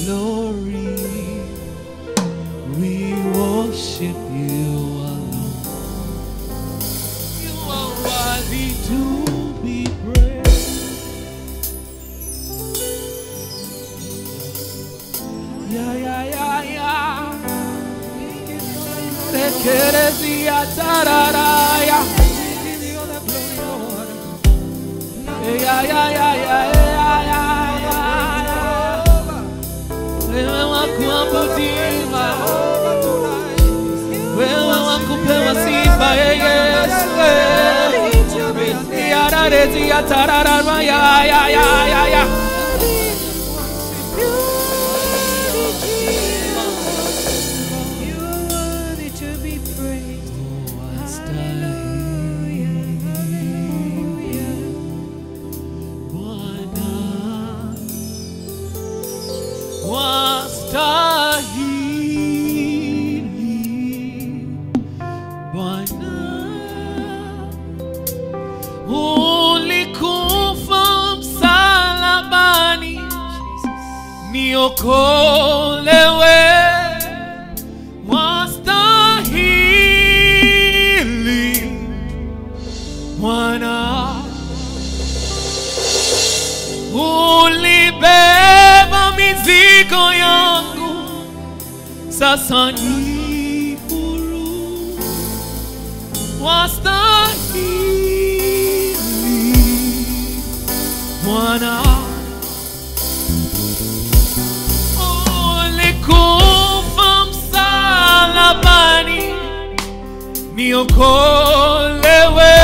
glory. We worship you alone. You are worthy to be praised. Yeah, yeah, yeah, yeah. Tekerezia tararaya. Yeah, yeah, yeah, yeah, yeah, yeah, yeah. Wewe wakuabudiwa, wewe wakupewa sifa, eh, Yesu. Yararezia tararara, ya, ya, ya, ya, ya. You are worthy to be praised. Bwana wastahili, Bwana ulikufa msalabani niokolewe, wastahili Bwana ulibeba mizigo yangu, sasa ni huru, wastahili Bwana, ulikufa msalabani niokolewe,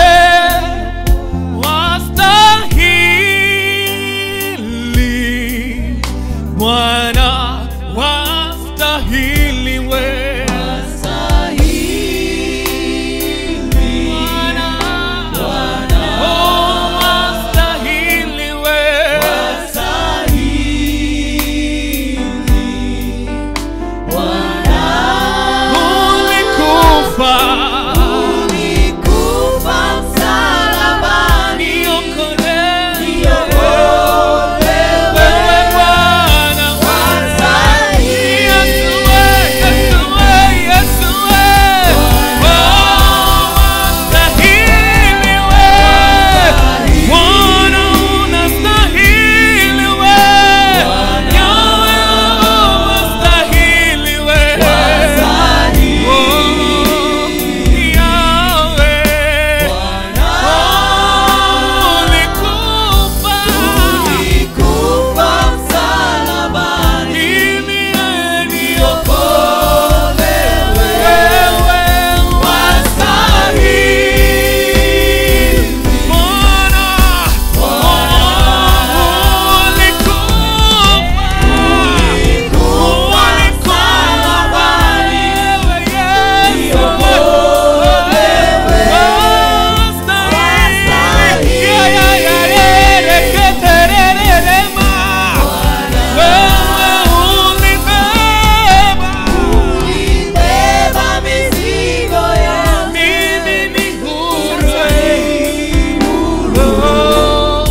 wastahili Bwana, wastahili we Bwana, oh, wastahili we ulikufa niokolewe wewe Bwana, Yesu we, Yesu we, Yesu we. Oh, wastahili we. Bwana unastahili we. Yahweh, wastahili we. Oh, Yahweh. Oh, ulikufa. Mimi niokolewe. Wewe wastahili. Bwana, oh, ulikufa. Ulikufa. Yesu. Wastahili. Yeah, yeah, yeah, yeah. Reketererema. Wewe ulibeba mimi ni huru. Oh,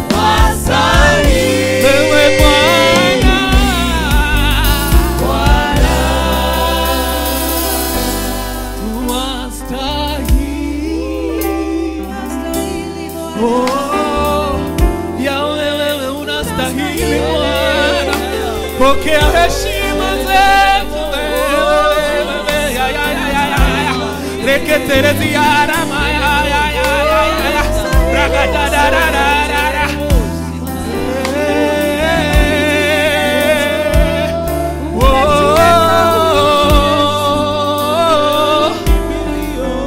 wewe Bwana. Wastahili. Oh, Yahweh, wewe unastahili Bwana. Pokea heshima zetu wewe, wewe, ya, ya, ya, ya, ya, ya. Reketerezi ya rama, ya, ya, ya, ya, ya, ya. Rakadadadadadada. Oh,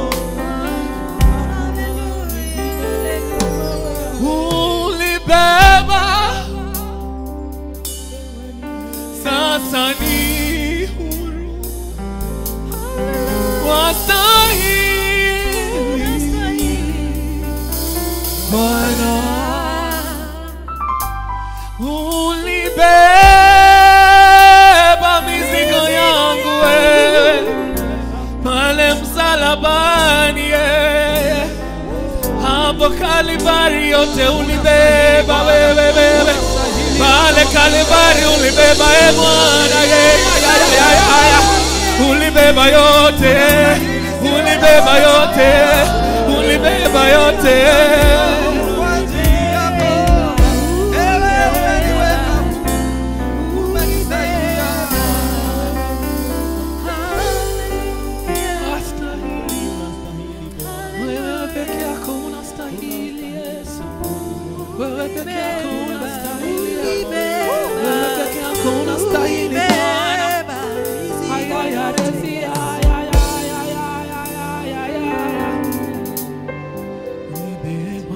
ulibeba sasa ni huru wastahili Bwana ulibeba mizigo yangu wewe pale msalabani yeye hapo Kalvari yote ulibeba wewe wewe pale Kalvari ulibeba e Bwana, yeah, yeah, yeah, yeah, yeah. ulibeba yote, ulibeba yote, ulibeba yote. Wewe peke yako unastahili Yesu, wewe peke yako unastahili, wewe peke yako unastahili Bwana. Ay, ay, ay, decía, ay, ay, ay, ay, ay, ay, ay, ay, ay.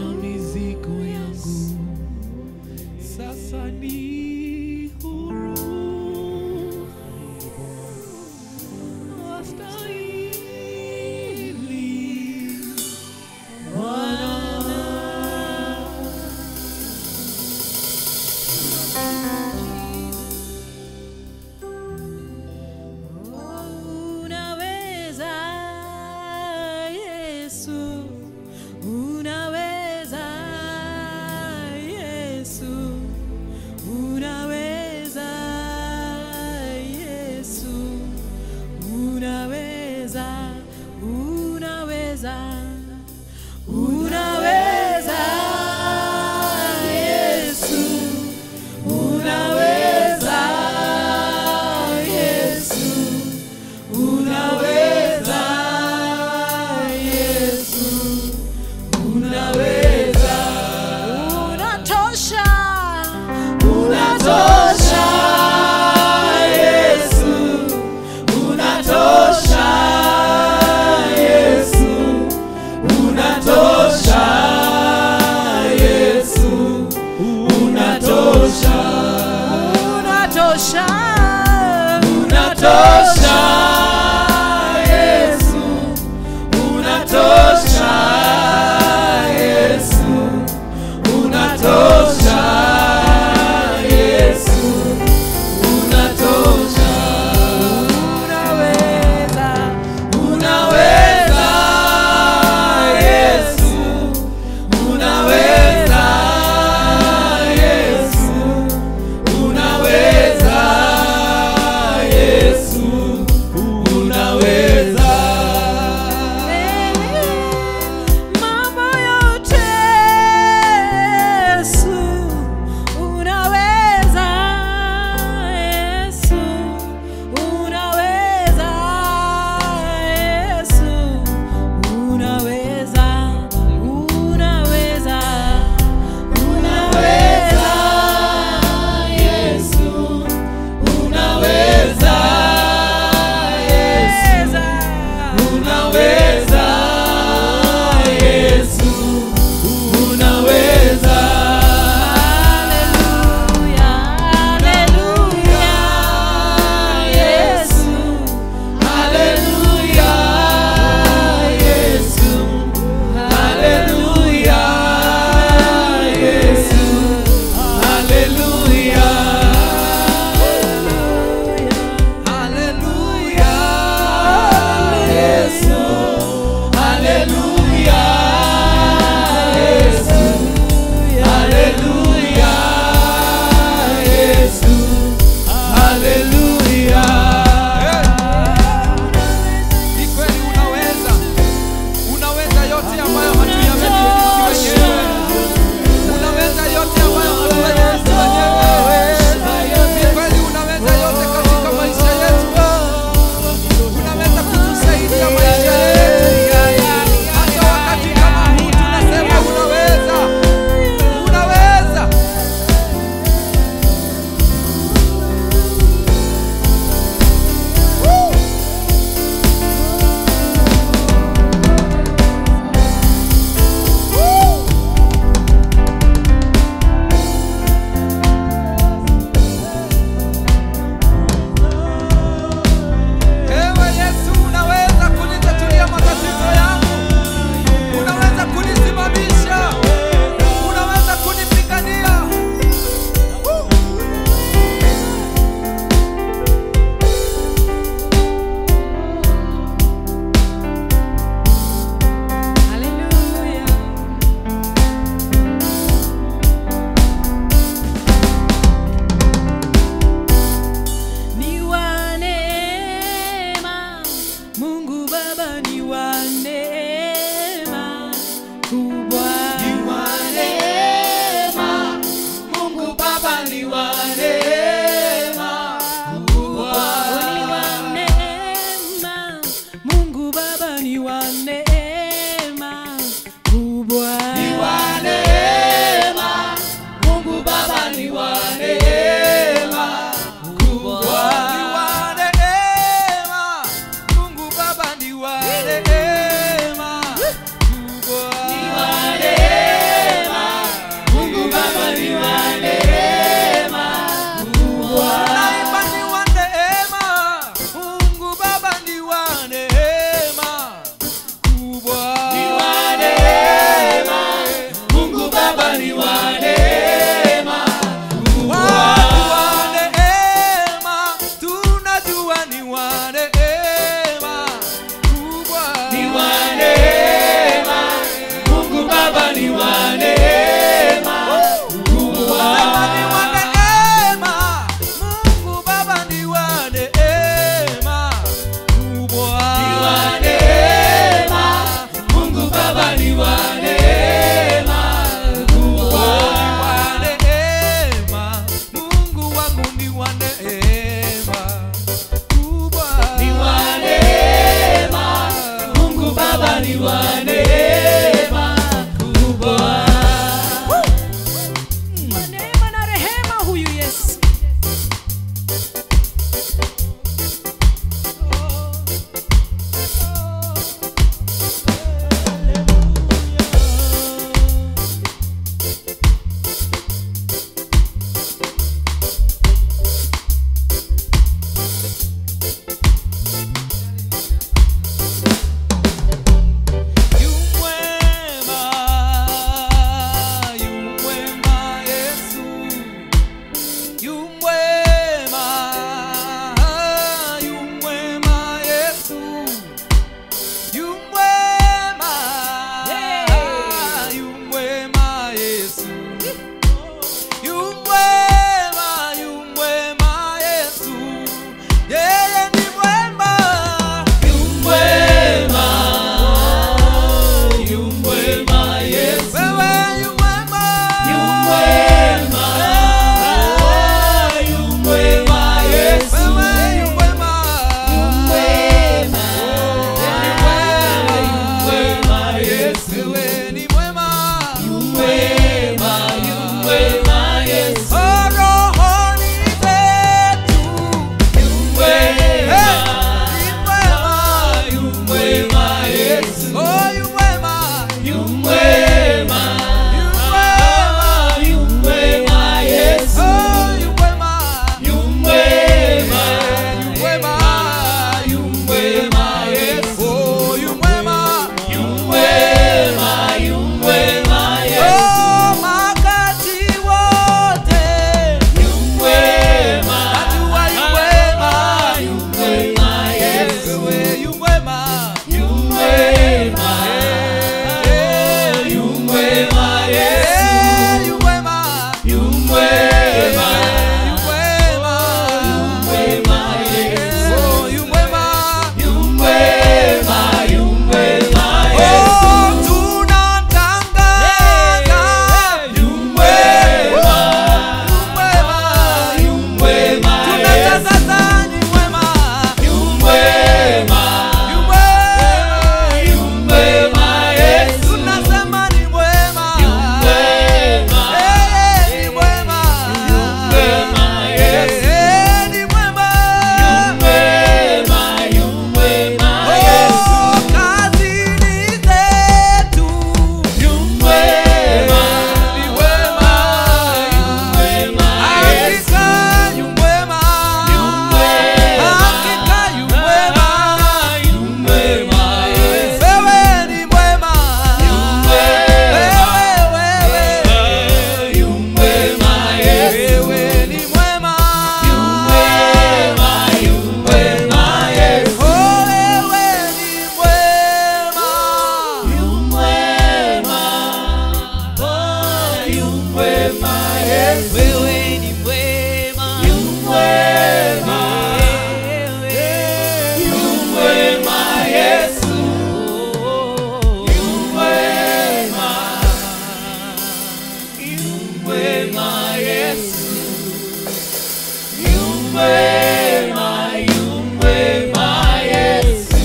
mwema, yu mwema Yesu.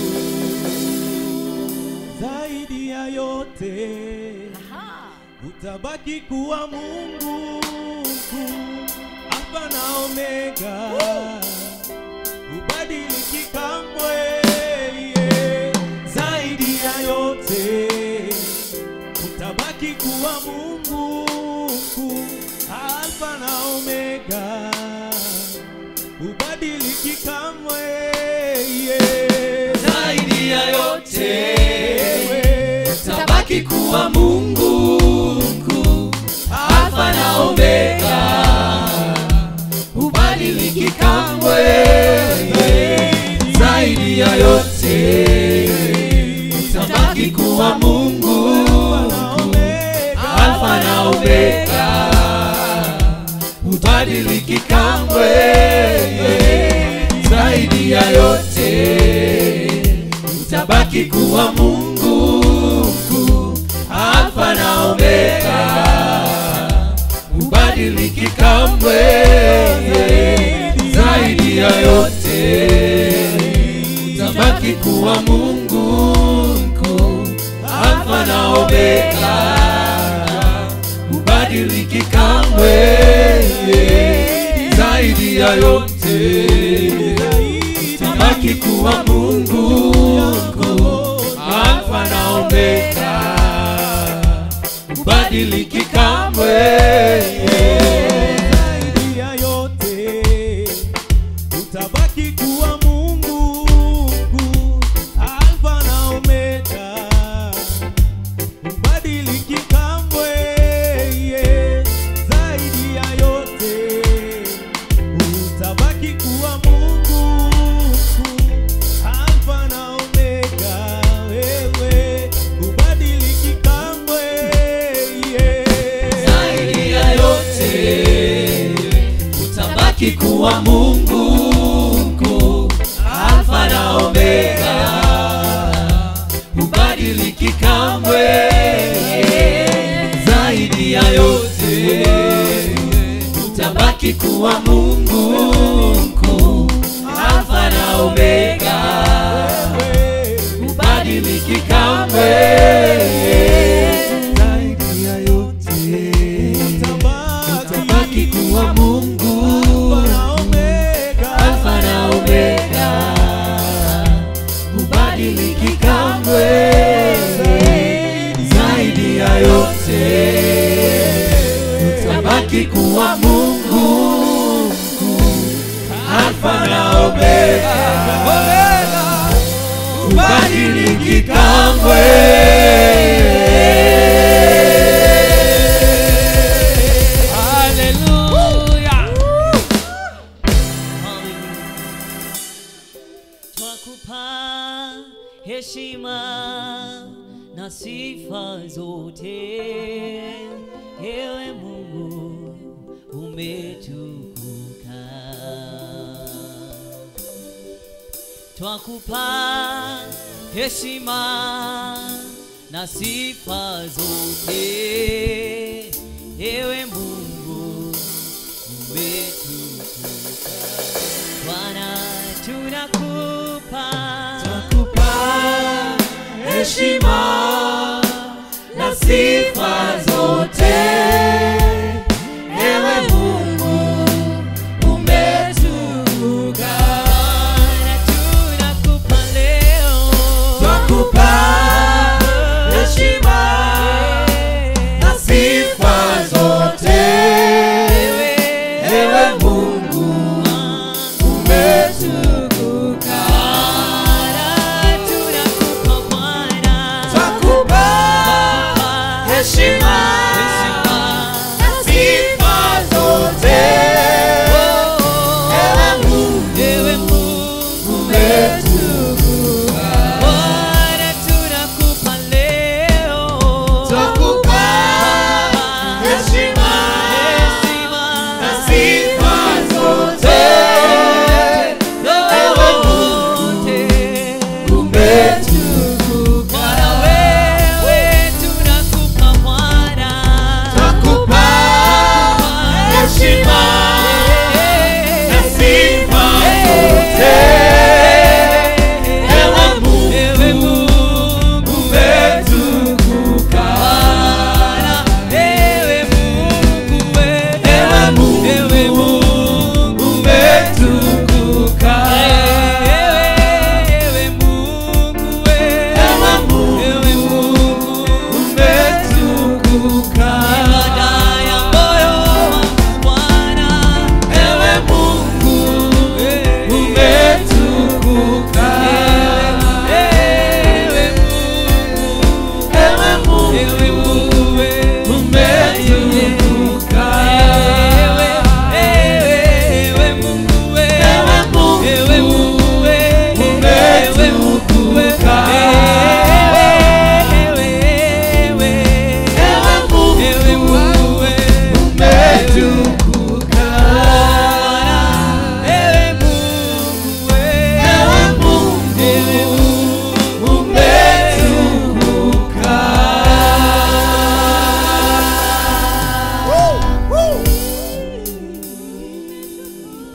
zaidi ya yote utabaki kuwa Mungu mkuu, Alfa na Omega, ubadiliki kamwe. yeah. Zaidi ya yote utabaki kuwa Mungu mkuu, Alfa na Omega, ubadiliki kamwe. yeah. Zaidi ya yote Wewe tabaki kuwa Mungu mkuu, Alfa na Omega, hubadiliki kamwe. Zaidi ya yote tabaki kuwa Mungu mkuu, Alfa na Omega, hubadiliki kamwe. Zaidi ya yote utabaki kuwa Mungu mkuu, Alfa na Omega, ubadiliki kamwe. Zaidi ya yote utabaki kuwa Mungu mkuu, Alfa na Omega, ubadiliki kamwe. Zaidi ya yote utabaki kuwa Mungu mkuu, Alfa na Omega, ubadiliki kamwe. zaidi ya yote utabaki kuwa Mungu mkuu, Alfa na Omega, ubadiliki kamwe. yeah. Zaidi ya yote utabaki kuwa Mungu mkuu, Alfa na Omega, wewe ubadiliki kamwe. yeah. Zaidi ya yote utabaki kuwa Mungu mkuu, Alfa na Omega, ubadiliki kamwe. Zaidi ya yote utabaki kuwa Mungu mkuu, Alfa na Omega, ubadiliki kamwe. Zaidi ya yote utabaki kuwa Mungu Alfa na Omega, ubadiliki kamwe. Zaidi ya yote utabaki kuwa Mungu mkuu, Alfa na Omega, ubadiliki kamwe. Hallelujah. Twakupa heshima na sifa zote, ewe Mungu umetukuka. Twakupa heshima na sifa zote, ewe Mungu umetukuka. Bwana tunakupa Twakupa heshima na sifa zote,